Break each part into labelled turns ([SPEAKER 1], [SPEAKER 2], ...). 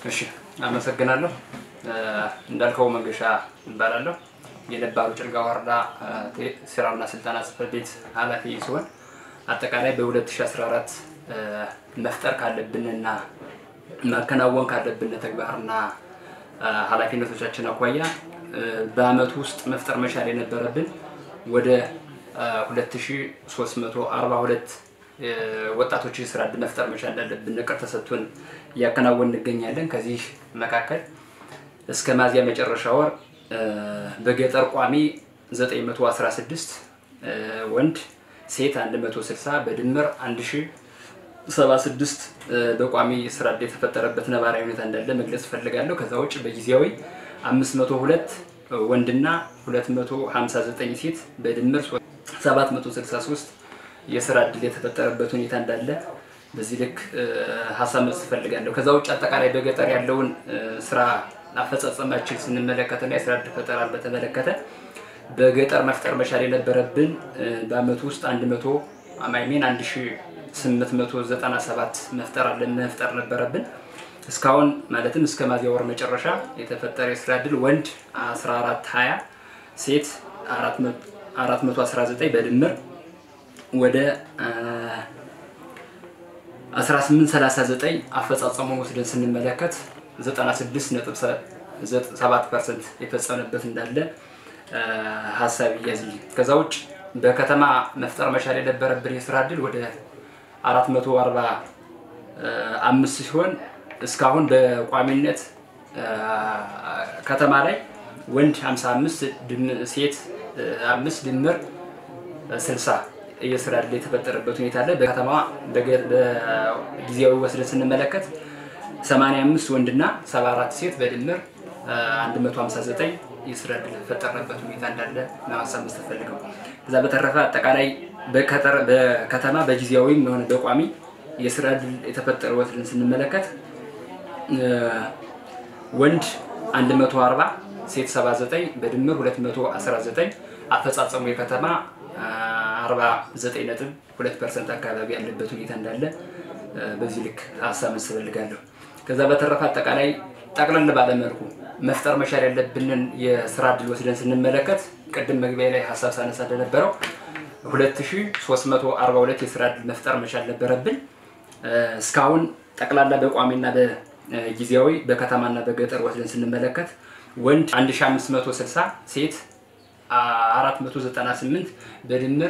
[SPEAKER 1] እሺ አመሰግናለሁ። እንዳልከው መንገሻ እባላለሁ። የነባሩ ጭልጋ ወረዳ ስራና ስልጠና ጽሕፈት ቤት ኃላፊ ሲሆን አጠቃላይ በ2014 መፍጠር ካለብንና ማከናወን ካለብን ተግባርና ኃላፊነቶቻችን አኳያ በአመቱ ውስጥ መፍጠር መቻል የነበረብን ወደ 2342 ወጣቶች የስራ እድል መፍጠር መቻል እንዳለብን እቅድ ተሰጥቶን እያከናወን እንገኛለን። ከዚህ መካከል እስከ ሚያዝያ መጨረሻ ወር በገጠር ቋሚ 916 ወንድ፣ ሴት 160 በድምር 1076 በቋሚ ስራ እድል የተፈጠረበት ነባራዊ ሁኔታ እንዳለ መግለጽ እፈልጋለሁ። ከዛ ውጭ በጊዜያዊ 502 ወንድና 259 ሴት በድምር 763 የስራ እድል የተፈጠረበት ሁኔታ እንዳለ በዚህ ልክ ሀሳብ መስጠት እፈልጋለሁ። ከዛ ውጭ አጠቃላይ በገጠር ያለውን ስራ አፈጻጸማችን ስንመለከትና የስራ እድል ፈጠራን በተመለከተ በገጠር መፍጠር መቻል የነበረብን በአመቱ ውስጥ 100 አማይሜን 1897 መፍጠር አለን መፍጠር ነበረብን። እስካሁን ማለትም እስከ ሚያዝያ ወር መጨረሻ የተፈጠረ የስራ እድል ወንድ 1420 ሴት 419 በድምር ወደ 1839 አፈጻጸሙን ወስደን ስንመለከት 96.7 ፐርሰንት የፈጸመበት እንዳለ ሀሳብ ይያዝልኝ። ከዛ ውጭ በከተማ መፍጠር መቻል የነበረብን የስራ እድል ወደ 445 ሲሆን እስካሁን በቋሚነት ከተማ ላይ ወንድ 55 ሴት 5 ድምር 60 የስራ እድል የተፈጠረበት ሁኔታ አለ። በከተማ በጊዜያዊ ወስደን ስንመለከት 85 ወንድና 74 ሴት በድምር 159 የስራ እድል የተፈጠረበት ሁኔታ እንዳለ ማሳብ መስጠት ፈልገው። ከዛ በተረፈ አጠቃላይ በከተማ በጊዜያዊም የሆነ በቋሚ የስራ እድል የተፈጠረ ወስደን ስንመለከት ወንድ 140 ሴት 79 በድምር 219 አፈጻጸሙ የከተማ 49.2 ፐርሰንት አካባቢ ያለበት ሁኔታ እንዳለ በዚህ ልክ ሀሳብ መስጠት እፈልጋለሁ። ከዛ በተረፈ አጠቃላይ ጠቅለል ባለመልኩ መፍጠር መቻል ያለብንን የስራ እድል ወስደን ስንመለከት ቅድም መግቢያ ላይ ሀሳብ ሳነሳ እንደነበረው 2342 የስራ እድል መፍጠር መቻል ነበረብን። እስካሁን ጠቅላላ በቋሚና በጊዜያዊ በከተማና በገጠር ወስደን ስንመለከት ወንድ 1560 ሴት 498 በድምር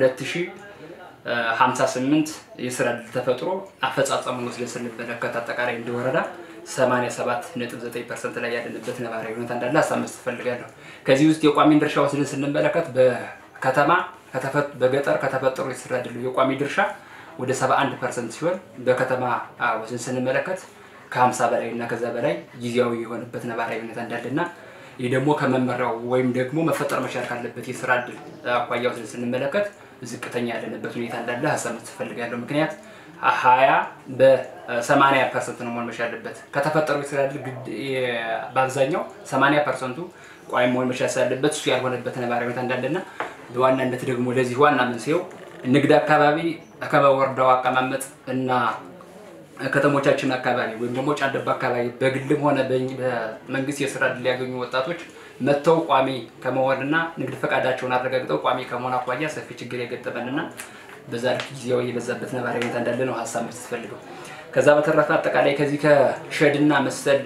[SPEAKER 1] 2058 የስራ እድል ተፈጥሮ አፈጻጸሙን ወስደን ስንመለከት አጠቃላይ እንደወረዳ 87.9 ፐርሰንት ላይ ያለንበት ነባራዊ ሁኔታ እንዳለ ሀሳብ መስጠት እፈልጋለሁ። ከዚህ ውስጥ የቋሚ ድርሻ ወስደን ስንመለከት በከተማ በገጠር ከተፈጠሩ የስራ እድል የቋሚ ድርሻ ወደ 71 ፐርሰንት ሲሆን በከተማ ወስደን ስንመለከት ከ50 በላይ እና ከዛ በላይ ጊዜያዊ የሆነበት ነባራዊ ሁኔታ እንዳለና ይህ ደግሞ ከመመሪያው ወይም ደግሞ መፈጠር መቻል ካለበት የስራ እድል አኳያ ወስደን ስንመለከት ዝቅተኛ ያለንበት ሁኔታ እንዳለ ሀሳብ መስጠት እፈልጋለሁ። ምክንያት ሀያ በሰማንያ ፐርሰንት ነው መሆን መቻል አለበት። ከተፈጠሩ የስራ እድል በአብዛኛው ሰማንያ ፐርሰንቱ ቋሚ መሆን መቻል ስላለበት እሱ ያልሆነበት ነባራዊ ሁኔታ እንዳለና በዋናነት ደግሞ ለዚህ ዋና መንስኤው ንግድ አካባቢ ከወረዳው አቀማመጥ እና ከተሞቻችን አካባቢ ወይም ደግሞ ጫንደባ አካባቢ በግልም ሆነ በመንግስት የስራ እድል ያገኙ ወጣቶች መጥተው ቋሚ ከመሆንና ንግድ ፈቃዳቸውን አረጋግጠው ቋሚ ከመሆን አኳያ ሰፊ ችግር የገጠመንና በዛ ልክ ጊዜያዊ የበዛበት ነባራዊ ሁኔታ እንዳለ ነው ሀሳብ መስጠት ፈልገው። ከዛ በተረፈ አጠቃላይ ከዚህ ከሸድና መሰል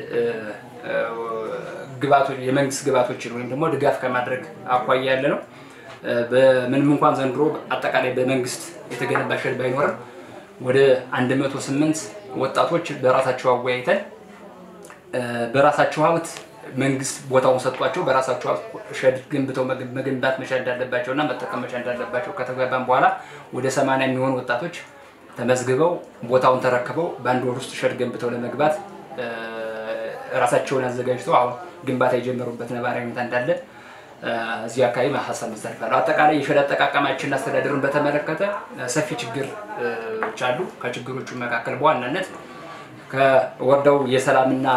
[SPEAKER 1] ግባቶች የመንግስት ግባቶችን ወይም ደግሞ ድጋፍ ከማድረግ አኳያ ያለ ነው። በምንም እንኳን ዘንድሮ አጠቃላይ በመንግስት የተገነባ ሸድ ባይኖርም ወደ 108 ወጣቶች በራሳቸው አወያይተን በራሳቸው ሀብት መንግስት ቦታውን ሰጥቷቸው በራሳቸው ሸድ ገንብተው መገንባት መቻል እንዳለባቸው እና መጠቀም መቻል እንዳለባቸው ከተግባባን በኋላ ወደ 80 የሚሆኑ ወጣቶች ተመዝግበው ቦታውን ተረክበው በአንድ ወር ውስጥ ሸድ ገንብተው ለመግባት ራሳቸውን አዘጋጅተው አሁን ግንባታ የጀመሩበት ነባራዊ ሁኔታ እንዳለ እዚህ አካባቢ ሀሳብ መስጠት አጠቃላይ የሸድ አጠቃቀማችንና አስተዳደሩን በተመለከተ ሰፊ ችግሮች አሉ። ከችግሮቹ መካከል በዋናነት ከወረዳው የሰላምና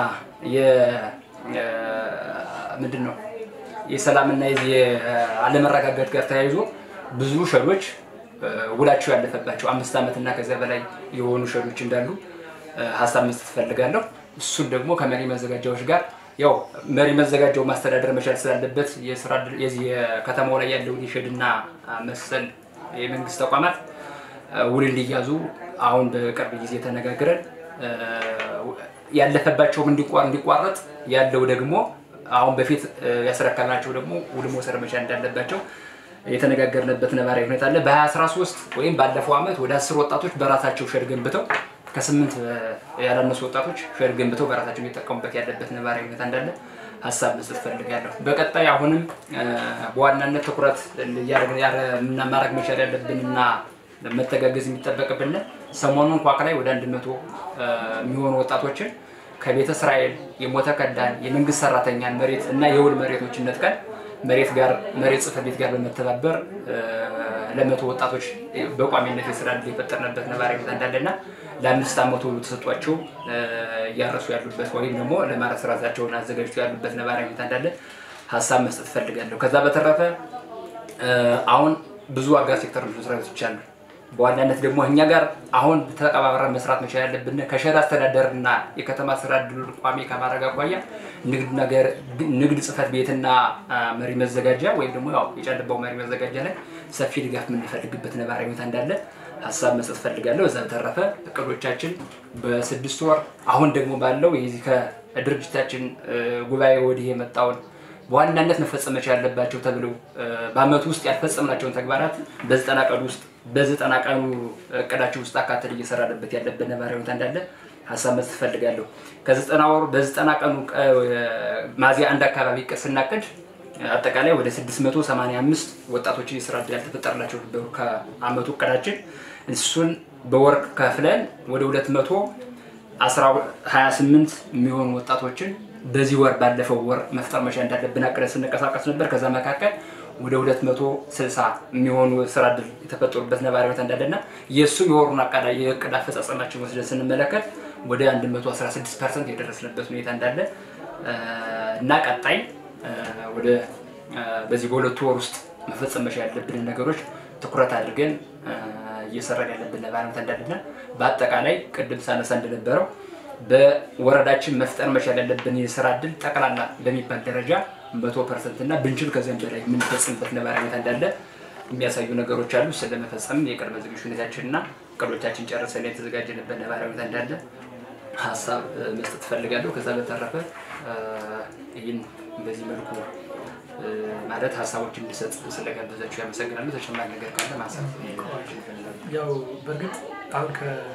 [SPEAKER 1] ምንድን ነው የሰላምና የአለመረጋጋት ጋር ተያይዞ ብዙ ሸዶች ውላቸው ያለፈባቸው አምስት ዓመት እና ከዚያ በላይ የሆኑ ሸዶች እንዳሉ ሀሳብ መስጠት እፈልጋለሁ። እሱን ደግሞ ከመሪ መዘጋጃዎች ጋር ያው መሪ መዘጋጃው ማስተዳደር መቻል ስላለበት የስራ ዕድል- የዚህ የከተማው ላይ ያለውን የሼድና መሰል የመንግስት ተቋማት ውል እንዲያዙ አሁን በቅርብ ጊዜ ተነጋግረን ያለፈባቸውም እንዲቋ- እንዲቋረጥ ያለው ደግሞ አሁን በፊት ያስረከብናቸው ደግሞ ውል መውሰድ መቻል እንዳለባቸው የተነጋገርንበት ነባራዊ ሁኔታ አለ። በ2013 ወይም ባለፈው ዓመት ወደ አስር ወጣቶች በራሳቸው ሼድ ገንብተው ከስምንት ያላነሱ ወጣቶች ሼድ ገንብተው በራሳቸው የሚጠቀሙበት ያለበት ነባራዊ ሁኔታ እንዳለ ሀሳብ መስጠት ፈልጋለሁ። በቀጣይ አሁንም በዋናነት ትኩረት እያደረግን ያረ- ምና ማድረግ መቻል ያለብንና መተጋገዝ የሚጠበቅብን ሰሞኑን ኳክ ላይ ወደ አንድ መቶ የሚሆኑ ወጣቶችን ከቤተ እስራኤል የሞተ ከዳን የመንግስት ሰራተኛን መሬት እና የውል መሬቶችን ነጥቀን መሬት ጋር መሬት ጽሕፈት ቤት ጋር በመተባበር ለመቶ ወጣቶች በቋሚነት የስራ ዕድል የፈጠርንበት ነባራዊ ሁኔታ እንዳለና ለአምስት ዓመቱ ተሰጧቸው እያረሱ ያሉበት ወይም ደግሞ ለማረስ ራሳቸውን አዘጋጅተው ያሉበት ነባራዊ ሁኔታ እንዳለ ሀሳብ መስጠት እፈልጋለሁ። ከዛ በተረፈ አሁን ብዙ አጋር ሴክተር መስሪያ ቤቶች አሉ። በዋናነት ደግሞ እኛ ጋር አሁን ተቀባብረን መስራት መቻል ያለብን ከሸራ አስተዳደርና የከተማ ስራ ዕድል ቋሚ ከማድረግ አኳያ ንግድ ጽሕፈት ቤትና መሪ መዘጋጃ ወይም ደግሞ ያው የጨልባው መሪ መዘጋጃ ላይ ሰፊ ድጋፍ የምንፈልግበት ነባራዊ ሁኔታ እንዳለ ሀሳብ መስጠት ፈልጋለሁ። እዛ በተረፈ እቅዶቻችን በስድስት ወር አሁን ደግሞ ባለው የዚህ ከድርጅታችን ጉባኤ ወዲህ የመጣውን በዋናነት መፈጸም መቻል ያለባቸው ተብለው በአመቱ ውስጥ ያልፈጸምናቸውን ተግባራት በዘጠና ቀን ውስጥ በዘጠና ቀኑ እቅዳችን ውስጥ አካተል እየሰራንበት ያለበት ነባራዊ ሁኔታ እንዳለ ሀሳብ መስጠት እፈልጋለሁ። ከዘጠና ወር በዘጠና ቀኑ ሚያዝያ አንድ አካባቢ እቅድ ስናቅድ አጠቃላይ ወደ 685 ወጣቶችን የስራ ዕድል ያልተፈጠረላቸው ነበሩ ከአመቱ እቅዳችን። እሱን በወር ከፍለን ወደ 228 የሚሆኑ ወጣቶችን በዚህ ወር ባለፈው ወር መፍጠር መቻል እንዳለብን አቅደን ስንቀሳቀስ ነበር። ከዛ መካከል ወደ 260 የሚሆኑ ስራ ዕድል የተፈጠሩበት ነባራዊ ሁኔታ እንዳለና የእሱ የወሩን አቃዳ የእቅድ አፈጻጸማችን ወስደን ስንመለከት ወደ 116 ፐርሰንት የደረስንበት ሁኔታ እንዳለ እና ቀጣይ ወደ በዚህ በሁለቱ ወር ውስጥ መፈጸም መቻል ያለብንን ነገሮች ትኩረት አድርገን እየሰራን ያለብን ነባራዊ ሁኔታ እንዳለና በአጠቃላይ ቅድም ሳነሳ እንደነበረው በወረዳችን መፍጠር መቻል ያለብን የስራ ዕድል ጠቅላላ በሚባል ደረጃ መቶ ፐርሰንት እና ብንችል ከዚያም በላይ የምንፈጽምበት ነባራዊ ሁኔታ እንዳለ የሚያሳዩ ነገሮች አሉ። ስለመፈጸም የቅድመ ዝግጁ ሁኔታችንና እቅዶቻችን ጨርሰን የተዘጋጀንበት ነባራዊ ሁኔታ እንዳለ ሀሳብ መስጠት እፈልጋለሁ። ከዛ በተረፈ ይህን በዚህ መልኩ ማለት ሀሳቦች እንዲሰጥ ስለጋበዛችሁ ያመሰግናሉ። ተጨማሪ ነገር ካለ ማንሳት
[SPEAKER 2] ያው በእርግጥ አሁን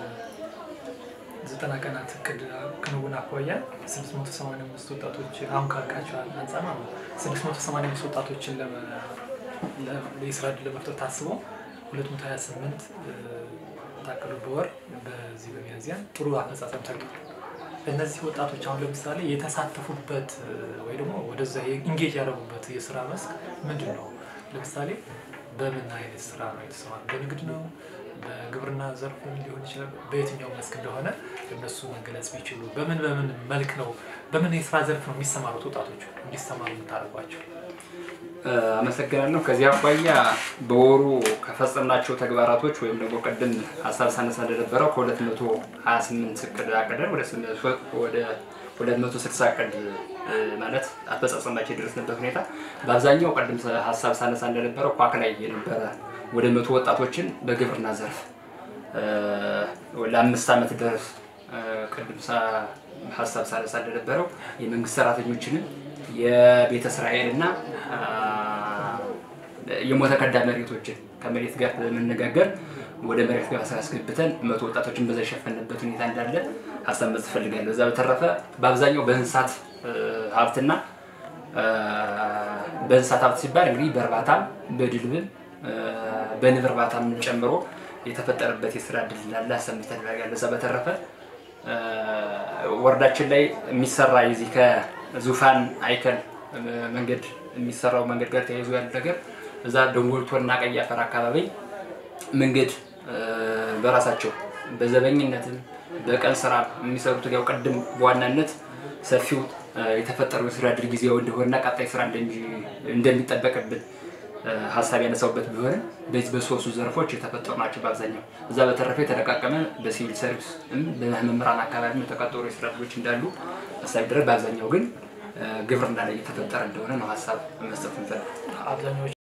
[SPEAKER 2] ከዘጠና ቀናት እቅድ ክንውን አኳያ 685 ወጣቶች አሁን ካልካቸው አንጻር ማለት ነው 685 ወጣቶችን የስራ ዕድል ለመፍጠር ታስቦ 228 ታቅዶ በወር በዚህ በሚያዝያ ጥሩ አፈጻጸም ታይቷል። እነዚህ ወጣቶች አሁን ለምሳሌ የተሳተፉበት ወይ ደግሞ ወደዛ ኢንጌጅ ያደረጉበት የስራ መስክ ምንድን ነው? ለምሳሌ በምን አይነት ስራ ነው የተሰማሩ? በንግድ ነው? በግብርና ዘርፍ ሊሆን ይችላል። በየትኛው መስክ እንደሆነ እነሱ መገለጽ ቢችሉ፣ በምን በምን መልክ ነው በምን የስራ ዘርፍ ነው የሚሰማሩት ወጣቶቹ እንዲሰማሩ የምታደርጓቸው?
[SPEAKER 1] አመሰግናለሁ። ከዚህ አኳያ በወሩ ከፈጸምናቸው ተግባራቶች ወይም ደግሞ ቅድም ሀሳብ ሳነሳ እንደነበረው ከ228 እቅድ አቅደን ወደ 260 እቅድ ማለት አፈጻጸማቸው የደረስንበት ሁኔታ በአብዛኛው ቅድም ሀሳብ ሳነሳ እንደነበረው ኳክ ላይ የነበረ ወደ መቶ ወጣቶችን በግብርና ዘርፍ ለአምስት ዓመት ድረስ ቅድም ሀሳብ ሳነሳ እንደነበረው የመንግስት ሰራተኞችንም የቤተ እስራኤል እና የሞተ ከዳ መሬቶችን ከመሬት ጋር በመነጋገር ወደ መሬት ጋር አስገብተን መቶ ወጣቶችን በዛ የሸፈንበት ሁኔታ እንዳለ ሀሳብ መስጠት እፈልጋለሁ። እዛ በተረፈ በአብዛኛው በእንስሳት ሀብትና በእንስሳት ሀብት ሲባል እንግዲህ በእርባታም በድልብም በንብ እርባታም ጨምሮ የተፈጠረበት የስራ እድል እንዳለ ሀሳብ መስጠት እፈልጋለሁ። እዛ በተረፈ ወረዳችን ላይ የሚሰራ የዚህ ከዙፋን አይከል መንገድ የሚሰራው መንገድ ጋር ተያይዞ ያለ ነገር እዛ ደንጎልቶና ቀይ አፈር አካባቢ መንገድ በራሳቸው በዘበኝነትም በቀን ስራ የሚሰሩት ያው ቅድም በዋናነት ሰፊው የተፈጠረው የስራ እድል ጊዜያዊ እንደሆነና ቀጣይ ስራ እንደሚጠበቅብን ሀሳብ ያነሳውበት ቢሆንም በዚህ በሶስቱ ዘርፎች የተፈጠሩ ናቸው በአብዛኛው። እዛ በተረፈ የተለቃቀመ በሲቪል ሰርቪስ በመምህራን አካባቢ የተቀጠሩ የስራ ዕድሎች እንዳሉ ሀሳብ ይደረግ። በአብዛኛው ግን ግብርና ላይ የተፈጠረ እንደሆነ ነው ሀሳብ መስጠት ንፈልግ
[SPEAKER 2] አብዛኛዎቹ